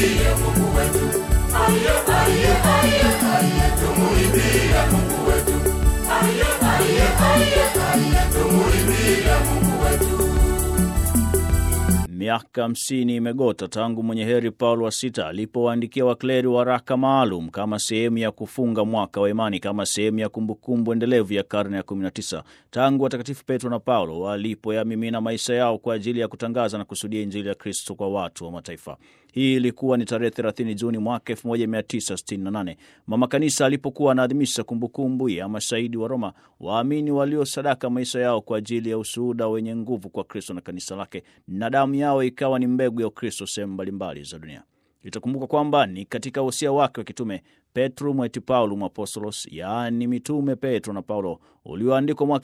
tumuimbie Mungu wetu. Aye, aye, aye, aye, tumuimbie Mungu wetu. Aye, aye, aye, aye, tumuimbie Mungu wetu. Miaka hamsini imegota tangu mwenye heri Paulo wa sita alipowaandikia wakleri waraka maalum kama sehemu ya kufunga mwaka wa imani, kama sehemu ya kumbukumbu endelevu ya karne ya 19 tangu watakatifu Petro na Paulo walipoyamimina maisha yao kwa ajili ya kutangaza na kusudia Injili ya Kristo kwa watu wa mataifa. Hii ilikuwa ni tarehe 30 Juni mwaka 1968 mama kanisa alipokuwa anaadhimisha kumbukumbu ya mashahidi wa Roma, waamini waliosadaka maisha yao kwa ajili ya ushuhuda wenye nguvu kwa Kristo na kanisa lake, na damu yao ikawa ni mbegu ya Ukristo sehemu mbalimbali za dunia. Itakumbuka kwamba ni katika wosia wake wa kitume Petrum et Paulum Apostolos, yaani mitume Petro na Paulo, ulioandikwa mwaka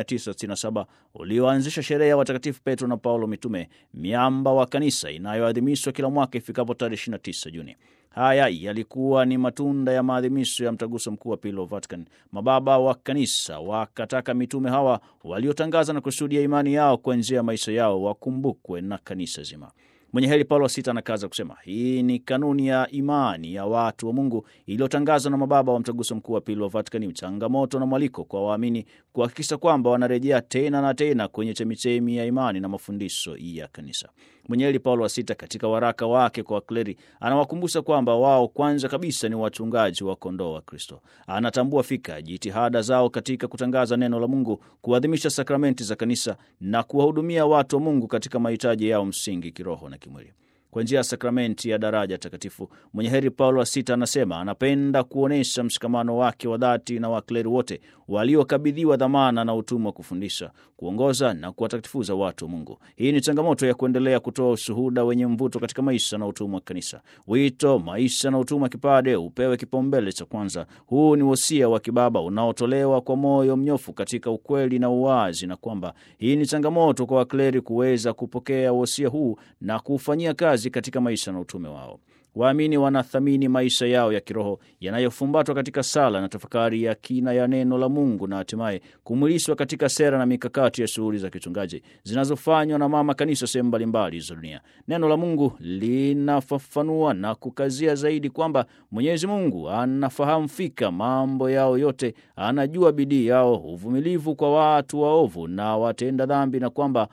1967 ulioanzisha sherehe ya watakatifu Petro na Paulo mitume, miamba wa kanisa inayoadhimishwa kila mwaka ifikapo tarehe 29 Juni. Haya yalikuwa ni matunda ya maadhimisho ya mtaguso mkuu wa pili wa Vatican. Mababa wa kanisa wakataka mitume hawa waliotangaza na kushuhudia imani yao kwa njia ya maisha yao wakumbukwe na kanisa zima. Mwenye heri Paulo wa sita anakaza kusema hii ni kanuni ya imani ya watu wa Mungu iliyotangazwa na mababa wa mtaguso mkuu wa pili wa Vatikani, changamoto na mwaliko kwa waamini kuhakikisha kwamba wanarejea tena na tena kwenye chemichemi ya imani na mafundisho ya kanisa. Mwenye heri Paulo wa sita katika waraka wake kwa wakleri anawakumbusha kwamba wao kwanza kabisa ni wachungaji wa kondoo wa Kristo. Anatambua fika jitihada zao katika kutangaza neno la Mungu, kuadhimisha sakramenti za kanisa na kuwahudumia watu wa Mungu katika mahitaji yao msingi kiroho na kimwili kwa njia ya sakramenti ya daraja takatifu. Mwenye heri Paulo wa sita anasema anapenda kuonyesha mshikamano wake wa dhati na wakleri wote waliokabidhiwa dhamana na utumwa wa kufundisha, kuongoza na kuwatakatifuza watu wa Mungu. Hii ni changamoto ya kuendelea kutoa ushuhuda wenye mvuto katika maisha na utumwa wa kanisa. Wito, maisha na utumwa wa kipade upewe kipaumbele cha kwanza. Huu ni wosia wa kibaba unaotolewa kwa moyo mnyofu katika ukweli na uwazi, na kwamba hii ni changamoto kwa wakleri kuweza kupokea wosia huu na kuufanyia kazi katika maisha na utume wao. Waamini wanathamini maisha yao ya kiroho yanayofumbatwa katika sala na tafakari ya kina ya neno la Mungu na hatimaye kumwilishwa katika sera na mikakati ya shughuli za kichungaji zinazofanywa na mama kanisa sehemu mbalimbali za dunia. Neno la Mungu linafafanua na kukazia zaidi kwamba Mwenyezi Mungu anafahamu fika mambo yao yote, anajua bidii yao, uvumilivu kwa watu waovu na watenda dhambi, na kwamba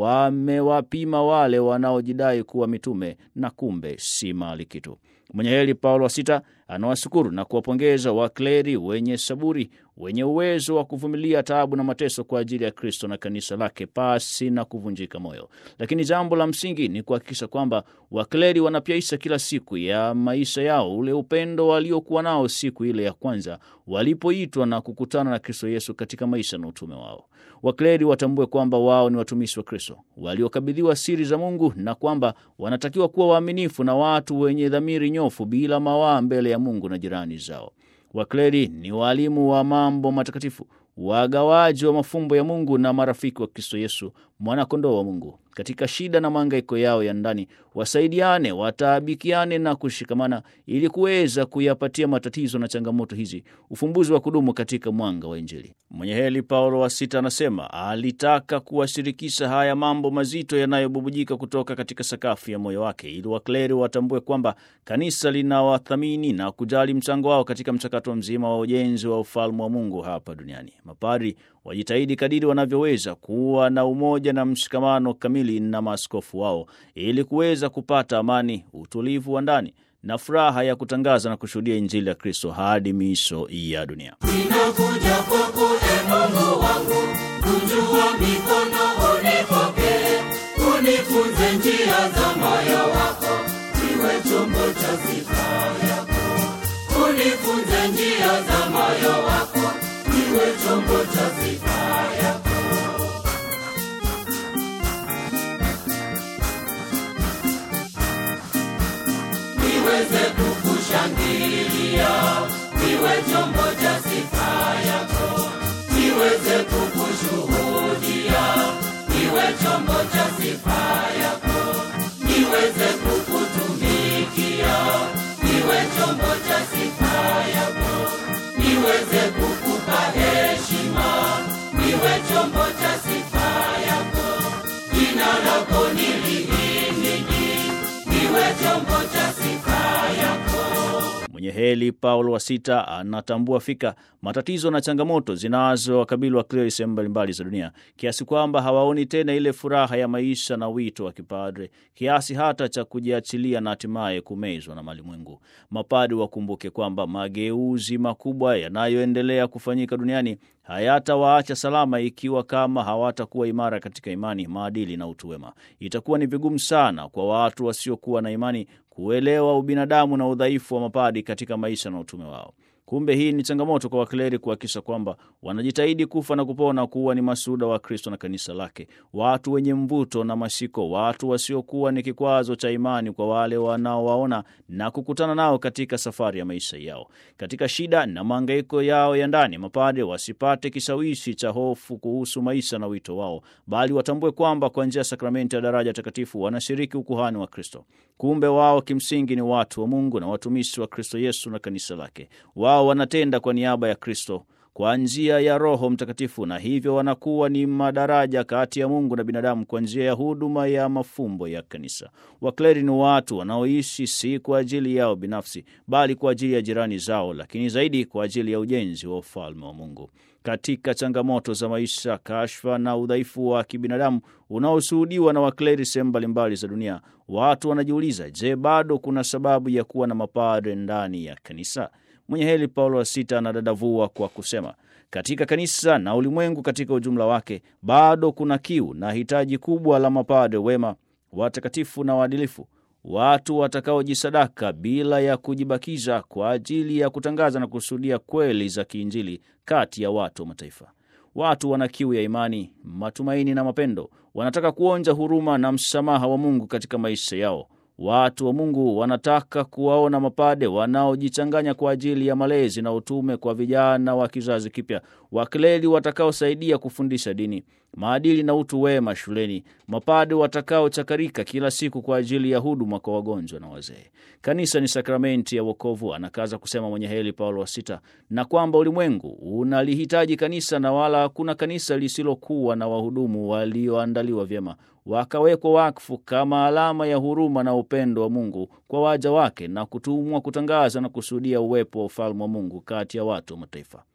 wamewapima wale wanaojidai kuwa mitume na kumbe si mali kitu. Mwenye heri Paulo wa sita anawashukuru na kuwapongeza wakleri wenye saburi, wenye uwezo wa kuvumilia taabu na mateso kwa ajili ya Kristo na kanisa lake pasi na kuvunjika moyo. Lakini jambo la msingi ni kuhakikisha kwamba wakleri wanapyaisha kila siku ya maisha yao ule upendo waliokuwa nao siku ile ya kwanza walipoitwa na kukutana na Kristo Yesu katika maisha na utume wao. Wakleri watambue kwamba wao ni watumishi wa Kristo waliokabidhiwa siri za Mungu na kwamba wanatakiwa kuwa waaminifu na watu wenye dhamiri nyofu bila mawaa mbele ya Mungu na jirani zao. Wakleri ni waalimu wa mambo matakatifu, wagawaji wa mafumbo ya Mungu na marafiki wa Kristo Yesu, mwanakondoo wa Mungu. Katika shida na mahangaiko yao ya ndani, wasaidiane, wataabikiane na kushikamana ili kuweza kuyapatia matatizo na changamoto hizi ufumbuzi wa kudumu katika mwanga wa Injili. Mwenye heri Paulo wa sita anasema alitaka kuwashirikisha haya mambo mazito yanayobubujika kutoka katika sakafu ya moyo wake, ili wakleri watambue kwamba kanisa linawathamini na kujali mchango wao katika mchakato mzima wa ujenzi wa ufalme wa Mungu hapa duniani. Mapari wajitahidi kadiri wanavyoweza kuwa na umoja na mshikamano kamili na maaskofu wao ili kuweza kupata amani, utulivu wa ndani na furaha ya kutangaza na kushuhudia Injili ya Kristo hadi miisho ya dunia. Ninakuja kwako e Mungu wangu, kunjua mikono unipokee, unifunze njia za moyo wako, niwe chombo cha sifa yako. Unifunze njia za moyo wako, niwe chombo cha sifa yako. Niweze kukushangilia, niwe chombo cha sifa yako. Niweze kukushuhudia, niwe chombo cha sifa yako. Niweze kukutumikia, niwe chombo cha sifa yako. Niweze kukupa heshima, niwe chombo cha sifa yako. Jina lako nilihimidi, niwe chombo cha sifa Mwenye heri Paulo wa Sita anatambua fika matatizo na changamoto zinazowakabili wakleri sehemu mbalimbali za dunia, kiasi kwamba hawaoni tena ile furaha ya maisha na wito wa kipadre, kiasi hata cha kujiachilia na hatimaye kumezwa na malimwengu. Mapadi wakumbuke kwamba mageuzi makubwa yanayoendelea kufanyika duniani hayatawaacha salama ikiwa kama hawatakuwa imara katika imani, maadili na utu wema. Itakuwa ni vigumu sana kwa watu wasiokuwa na imani kuelewa ubinadamu na udhaifu wa mapadi katika maisha na utume wao. Kumbe hii ni changamoto kwa wakleri kuhakikisha kwamba wanajitahidi kufa na kupona kuwa ni masuda wa Kristo na kanisa lake, watu wenye mvuto na mashiko, watu wasiokuwa ni kikwazo cha imani kwa wale wanaowaona na kukutana nao katika safari ya maisha yao. Katika shida na mahangaiko yao ya ndani, mapade wasipate kishawishi cha hofu kuhusu maisha na wito wao, bali watambue kwamba kwa njia ya sakramenti ya daraja takatifu wanashiriki ukuhani wa Kristo. Kumbe wao kimsingi ni watu wa Mungu na watumishi wa Kristo Yesu na kanisa lake. Wao wanatenda kwa niaba ya Kristo kwa njia ya Roho Mtakatifu, na hivyo wanakuwa ni madaraja kati ya Mungu na binadamu kwa njia ya huduma ya mafumbo ya kanisa. Wakleri ni watu wanaoishi si kwa ajili yao binafsi, bali kwa ajili ya jirani zao, lakini zaidi kwa ajili ya ujenzi wa ufalme wa Mungu. Katika changamoto za maisha, kashfa na udhaifu wa kibinadamu unaoshuhudiwa na wakleri sehemu mbalimbali za dunia, watu wanajiuliza, je, bado kuna sababu ya kuwa na mapadre ndani ya kanisa? Mwenye heri Paulo wa Sita anadadavua kwa kusema, katika kanisa na ulimwengu katika ujumla wake bado kuna kiu na hitaji kubwa la mapadre wema, watakatifu na waadilifu, watu watakaojisadaka bila ya kujibakiza kwa ajili ya kutangaza na kusudia kweli za kiinjili kati ya watu wa mataifa. Watu wana kiu ya imani, matumaini na mapendo, wanataka kuonja huruma na msamaha wa Mungu katika maisha yao. Watu wa Mungu wanataka kuwaona mapade wanaojichanganya kwa ajili ya malezi na utume kwa vijana wa kizazi kipya, wakleri watakaosaidia kufundisha dini, maadili na utu wema shuleni, mapade watakaochakarika kila siku kwa ajili ya huduma kwa wagonjwa na wazee. Kanisa ni sakramenti ya wokovu, anakaza kusema mwenye heri Paulo wa Sita, na kwamba ulimwengu unalihitaji kanisa na wala hakuna kanisa lisilokuwa na wahudumu walioandaliwa vyema wakawekwa wakfu kama alama ya huruma na upendo wa Mungu kwa waja wake na kutumwa kutangaza na kusudia uwepo wa ufalme wa Mungu kati ya watu wa mataifa.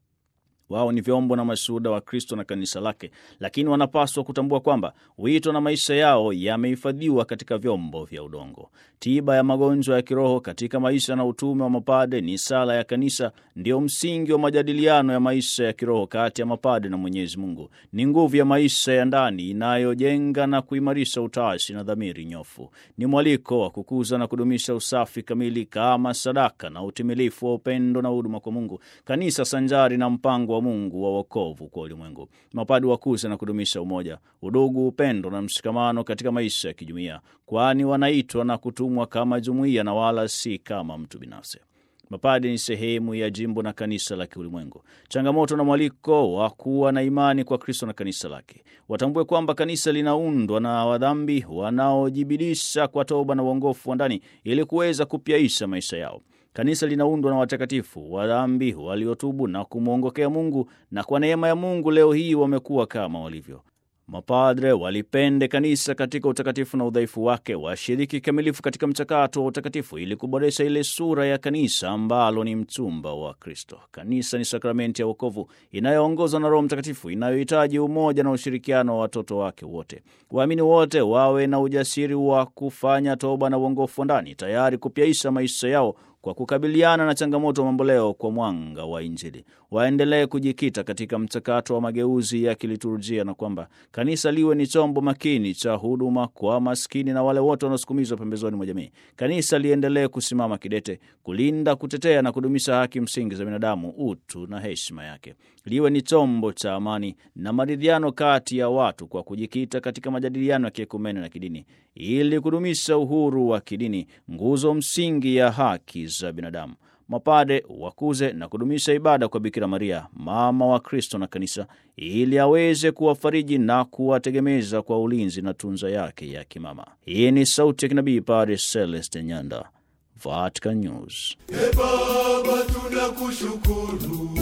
Wao ni vyombo na mashuhuda wa Kristo na kanisa lake, lakini wanapaswa kutambua kwamba wito na maisha yao yamehifadhiwa katika vyombo vya udongo. Tiba ya magonjwa ya kiroho katika maisha na utume wa mapade ni sala ya kanisa, ndio msingi wa majadiliano ya maisha ya kiroho kati ya mapade na Mwenyezi Mungu. Ni nguvu ya maisha ya ndani inayojenga na kuimarisha utashi na dhamiri nyofu. Ni mwaliko wa kukuza na kudumisha usafi kamili kama sadaka na utimilifu wa upendo na huduma kwa Mungu, kanisa sanjari na mpango wa Mungu wa wokovu kwa ulimwengu. Mapadi wakuze na kudumisha umoja, udugu, upendo na mshikamano katika maisha ya kijumuiya, kwani wanaitwa na kutumwa kama jumuiya na wala si kama mtu binafsi. Mapadi ni sehemu ya jimbo na kanisa la kiulimwengu. Changamoto na mwaliko wa kuwa na imani kwa Kristo na kanisa lake. Watambue kwamba kanisa linaundwa na wadhambi wanaojibidisha kwa toba na uongofu wa ndani ili kuweza kupyaisha maisha yao. Kanisa linaundwa na watakatifu wa dhambi waliotubu na kumwongokea Mungu, na kwa neema ya Mungu leo hii wamekuwa kama walivyo. Mapadre walipende kanisa katika utakatifu na udhaifu wake, washiriki kikamilifu katika mchakato wa utakatifu ili kuboresha ile sura ya kanisa ambalo ni mchumba wa Kristo. Kanisa ni sakramenti ya wokovu inayoongozwa na Roho Mtakatifu, inayohitaji umoja na ushirikiano wa watoto wake wote. Waamini wote wawe na ujasiri wa kufanya toba na uongofu wa ndani, tayari kupyaisha maisha yao kwa kukabiliana na changamoto mamboleo kwa mwanga wa Injili. Waendelee kujikita katika mchakato wa mageuzi ya kiliturujia, na kwamba kanisa liwe ni chombo makini cha huduma kwa maskini na wale wote wanaosukumizwa pembezoni mwa jamii. Kanisa liendelee kusimama kidete kulinda, kutetea na kudumisha haki msingi za binadamu, utu na heshima yake. Liwe ni chombo cha amani na maridhiano kati ya watu kwa kujikita katika majadiliano ya kiekumene na kidini ili kudumisha uhuru wa kidini, nguzo msingi ya haki za binadamu. Mapade wakuze na kudumisha ibada kwa Bikira Maria, mama wa Kristo na kanisa, ili aweze kuwafariji na kuwategemeza kwa ulinzi na tunza yake ya kimama. Hii ni sauti ya kinabii Padre Celeste Nyanda, Vatican News. E Baba, tunakushukuru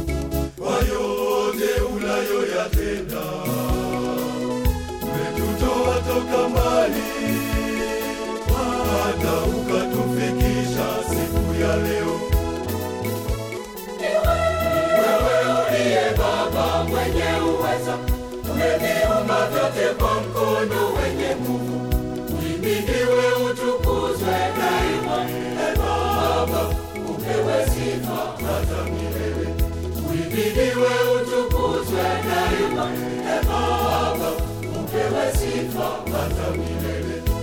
kwa yote unayoyatenda. Umetutoa toka mbali hata ukatufikisha siku ya leo. mwenye uweza, umeviumba vyote kwa mkono wenye nguvu. Uhimidiwe, utukuzwe